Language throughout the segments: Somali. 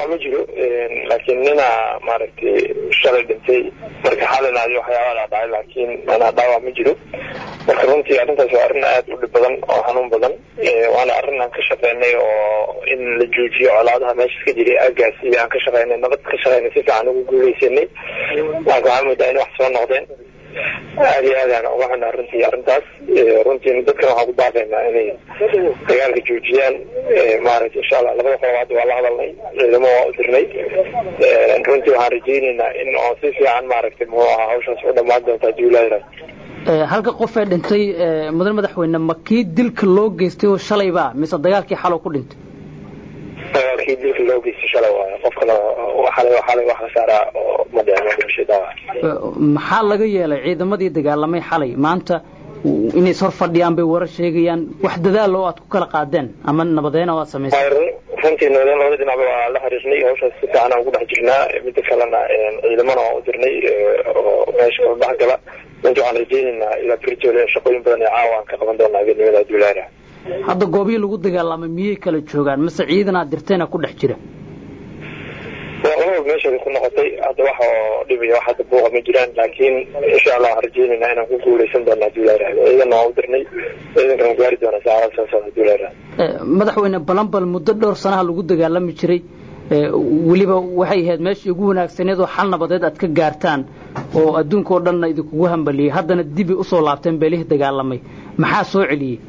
dhaawac ma jiro laakiin nina maaragtay shalay dhintay marka xalinaadi waxyaabaa dhacay laakiin manaa dhaawac ma jiro marka runtii arrintaas waa arrin aada u dhib badan oo xanuun badan waana arrin aan ka shaqeynay oo in la joojiyo colaadaha meesha ka jiray aagaasi aan ka shaqeynay nabad ka shaqeynay si fiican ugu guuleysanay laakiin waxaa moodaa in wax soo noqdeen aada iyo aad aan uga xunaa runtii arrintaas runtii dadkan waxaan ku baaqaynaa inay dagaalka joojiyaan maaragtay insha allah labada qolobaad waa la hadalnay ciidamo waa u dirnay runtii waxaan rajeyneynaa in oo si fiican maaragtay muxuu ahaa hawshaas u dhammaan doonta haddii ilaahi halka qof ee dhintay mudan madaxweyne ma kii dilka loo geystay oo shalayba mise dagaalkii xalow ku dhintay dagaalkii dilka loo geystay shalay waayo qofkana xalay xalay wax la saaraa oo madhicmashada maxaa laga yeelay ciidamadii dagaalamay xalay maanta inay is hor fadhiyaan bay warar sheegayaan wax dadaal oo aad ku kala qaadeen ama nabadeena oo aad samaysay runtii nabadeen labada dhinacba waa la xiriirnay hawshaas si fiican aan ugu dhex jirnaa midda kalena ciidamana waan u dirnay oo meesha kala dhex gala runtii waxaan rajeyneynaa ilaa beritoole shaqooyin badan ee caawa aan ka qaban doonaa habeenimada adulaara hadda goobihii lagu dagaalamay miyay kala joogaan mase ciidan aad dirteena ku dhex jira waa meesheeda ku noqotay hadda wax oo dhibaya wax hadda buuqa ma jiraan laakiin insha allah waxaan rajeyneynaa inaan ku guuleysan doono haddii la yidhahdo ciidanna waan u dirnay ciidankan gaari doona saacada soo socda haddii la yidhahdo madaxweyne balanbal muddo dhowr sanaha lagu dagaalami jiray weliba waxay ahayd meeshii ugu wanaagsaneed oo xal nabadeed aad ka gaartaan oo adduunka oo dhanna idinkugu hambaliyey haddana dibi usoo laabteen beelihii dagaalamay maxaa soo celiyey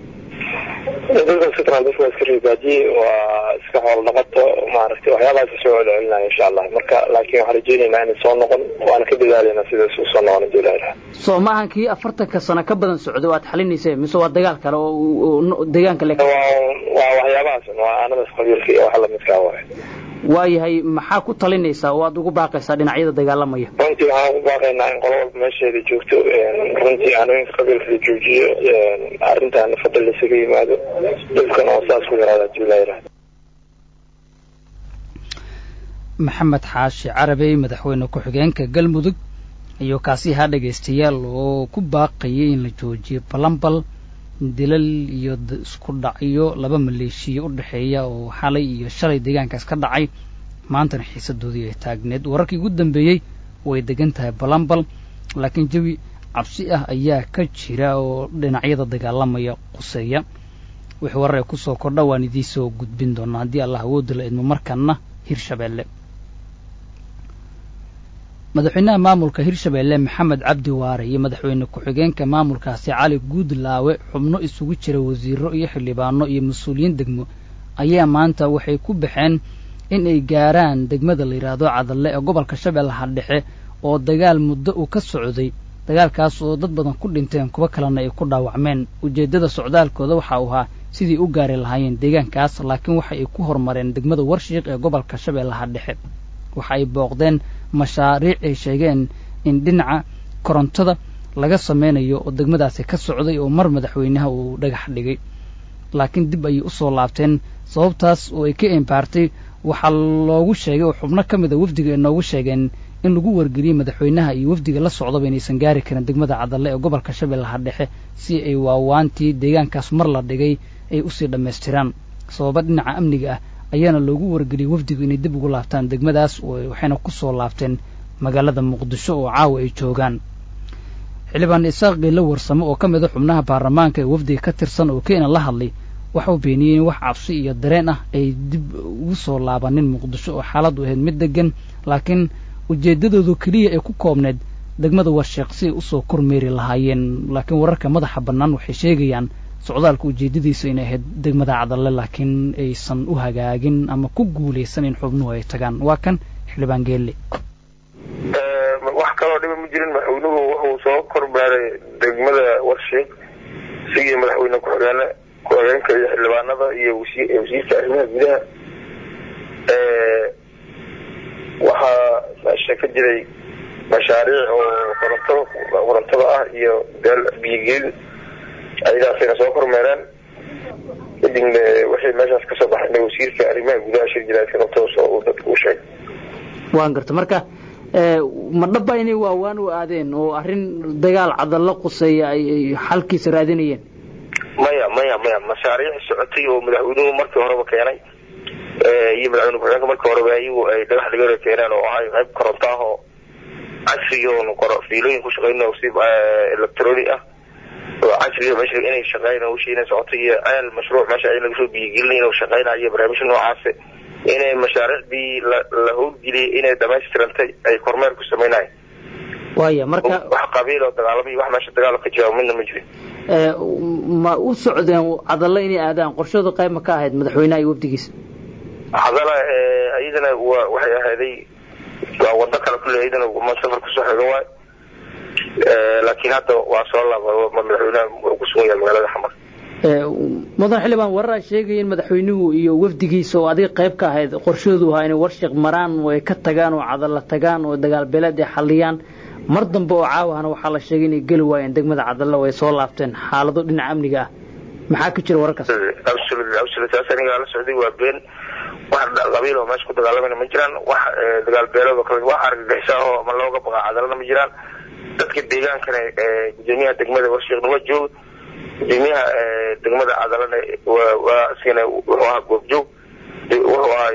dadka sitran dadka waa iska ribaadiye waa iska xoolo dhaqato maaragtay waxyaabahaas soo celcelinaya insha allah marka laakiin waxaan rajeyneynaa inay soo noqon waana ka dadaalayna sida isu soo noqon hadii la yidhaha soo maahan kii afartanka sano ka badan socday oo aad xalinayseen mise waa dagaal kale oo deegaanka le waa waxyaabahaas waa aanadaas qabiilka iyo wax lamidkaa waay waayahay maxaa ku talinaysaa oo aad ugu baaqaysaa dhinacyada dagaalamaya runtii waxaan ugu baaqaynaa in qolo walba meesheeda joogto runtii aanooyinka qabiilka la joojiyo arrintaana fadal laisaga yimaado dhibkana oo saas ku yaraada hadii la yidhahdo maxamed xaashi carabey madaxweyne ku-xigeenka galmudug iyo kaasi ahaa dhegaystayaal oo ku baaqayay in la joojiyo balambal dilal iyo isku dhacyo laba maleeshiya u dhexeeya oo xalay iyo shalay deegaankaas ka dhacay maantana xiisadoodii ay taagneed wararkii ugu dambeeyey way degan tahay balambal laakiin jawi cabsi ah ayaa ka jira oo dhinacyada dagaalamaya quseeya wixii warar ay kusoo kordha waan idiin soo gudbin doonaa haddii allah awoodda la idmo markanna hirshabeelle madaxweynaha maamulka hirshabeelle maxamed cabdi waare iyo madaxweyne ku-xigeenka maamulkaasi cali guudlaawe xubno isugu jira wasiiro iyo xildhibaano iyo mas-uuliyiin degmo ayaa maanta waxay ku baxeen in ay gaaraan degmada la yidhaahdo cadalle ee gobolka shabeellaha dhexe oo dagaal muddo uu ka socday dagaalkaas oo dad badan ku dhinteen kuwo kalena ay ku dhaawacmeen ujeeddada socdaalkooda waxa uu ahaa sidii u gaari lahaayeen deegaankaas laakiin waxa ay ku horumareen degmada warshiiq ee gobolka shabeellaha dhexe waxa ay booqdeen mashaariic ay sheegeen in dhinaca korontada laga sameynayo oo degmadaasi ka socday oo mar madaxweynaha uu dhagax dhigay laakiin dib ayay usoo laabteen sababtaas oo ay ka embaartay waxaa loogu sheegay oo xubno ka mida wafdiga ay noogu sheegeen in lagu wargeliyey madaxweynaha iyo wafdiga la socdaba inaysan gaari karin degmada cadalle ee gobolka shabeellaha dhexe si ay waawaantii deegaankaas mar la dhigay ay usii dhammaystiraan sababa dhinaca amniga ah ayaana loogu wargeliyey wafdigu inay dib ugu laabtaan degmadaas waxayna ku soo laabteen magaalada muqdisho oo caawa ay joogaan xildhibaan isaaq geella warsamo oo ka mida xubnaha baarlamaanka ee wafdiga ka tirsan oo keena la hadlay waxau beeniyey in wax cabsi iyo dareen ah ay dib ugu soo laabanin muqdisho oo xaaladdu ahayd mid degan laakiin ujeeddadoodu keliya ay ku koobneed degmada warsheeq si ay usoo kormeeri lahaayeen laakiin wararka madaxa bannaan waxay sheegayaan socdaalka ujeeddadiisa inay ahayd degmada cadalle laakiin aysan u hagaagin ama ku guulaysan in xubnuhu ay tagaan waa kan xildhibaan geelle wax kaloo dhiba ma jirin madaxweynuhu wuxuu soo kormeeray degmada warshiiq isigii madaxweyne ku-xigeene ku-xigeenka iyo xildhibaanada iyo wasiirka arrimaha gudaha waxaa meesha ka jiray mashaariic oo korontada korontada ah iyo beel biyogeed ayadaasayna soo kormeereen kadibna waxay meeshaas kasoo baxayna wasiirka arrimaha gudaha shir jiraadka qabtoos oo uu dadka u sheegay waan garta marka ma dhaba inay waawaan u aadeen oo arrin dagaal cadallo quseeya ay xalkiisa raadinayeen maya maya maya mashaariic socotay oo madaxweynuhu markii horeba keenay iyo madaxweyne ku-xigeenka markii horeba iyagu ay dhagax dhigana keeneen oo ahay qayb koronto ah oo casriga oon fiilooyin ku shaqeyno si electronic ah oo casriga meesha inay shaqeyn hawshii inay socoto iyo ceel mashruuc meesha ay laga soo biyigelin inuu shaqeynayo barnaamijya noocaasi inay mashaariicdii la la howlgeliyay inay dhamaystirantay ay kormeer ku samaynayo waaya marka wax qabiil oo dagaalamay wax meesha dagaal ka jawaab midna ma jirin ma u socdeen cadalle inay aadaan qorshadu qayb ma ka ahayd madaxweynaha iyo wafdigiisa hadala iyadana wa waxay ahaaday waa wado kale kule iyadana ma safar kusoo xiga waay laakiin hadda waa soo laaba madaxweynaha wuxuu ku sugan yahay magaalada xamar mudan xildhibaan warar sheegaya in madaxweynuhu iyo wafdigiisa oo adiga qayb ka ahayd qorshoodu ahaa inay warshiq maraan oo ay ka tagaan oo cadalla tagaan oo dagaal beeleed ay xalliyaan mar dambe oo caawahana waxaa la sheegay inay geli waayeen degmada cadalla oo ay soo laabteen xaalado dhinaca amniga ah maxaa ka jira wararkaas taas aniga la socday waa been wax qabiil oo meesha ku dagaalamayna ma jiraan wax dagaal beeleed oo kale wax argagixisa oo ama looga baqa cadalana ma jiraan dadka deegaankana gudoomiyaha degmada warshiiqna waa jooga gudoomiyaha degmada cadalana waa isagana wuxuu ahaa goobjoog wuxuu ahay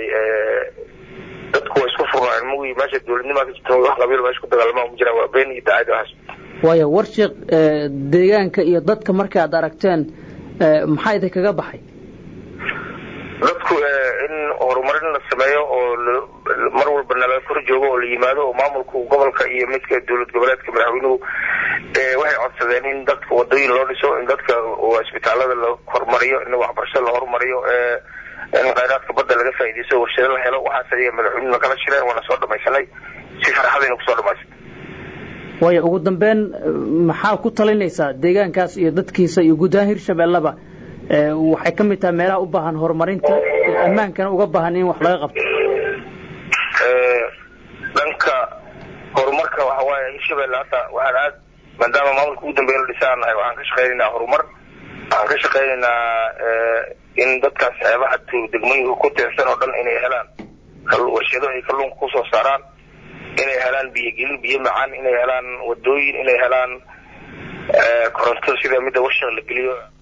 dadku waa isku furnaayeen mugii meesha dowladnimaa ka jirta wax qabiil meesha ku dagaalama ma jiraan waa been iyo daacad waxaas waayo warshiiq deegaanka iyo dadka marka aad aragteen maxaa idin kaga baxay dadku in horumarin la sameeyo oo mar walba nala kor joogo oo la yimaado oo maamulka gobolka iyo midka dowlad goboleedka madaxweynuhu waxay codsadeen in dadka wadooyin loo dhiso in dadka isbitaalada la horumariyo in waxbarasho la horumariyo in khayraadka badda laga faaideysto warshado la helo waxaas ay madaxweynuhu nakala shireen waana soo dhamaysanay si farxadayna kusoo dhamaysan waayo ugu dambeyn maxaa ku talinaysaa deegaankaas iyo dadkiisa iyo guud ahaan hirshabeellaba waxay ka mid tahay meelaha u baahan horumarinta ammaankana uga baahan in wax laga qabto dhanka horumarka waxa waaye hirshabelle hadda waxaan aad maadaama maamulka ugu dambeya la dhisaan nahay waxaan ka shaqaynaynaa horumar waxaan ka shaqaynaynaa in dadkaas xeebaha degmooyinka ku teersan oo dhan inay helaan warshado ay kalluunka kusoo saaraan inay helaan biyogelin biyo macaan inay helaan wadooyin inay helaan koronto sida midda warshiq la geliyo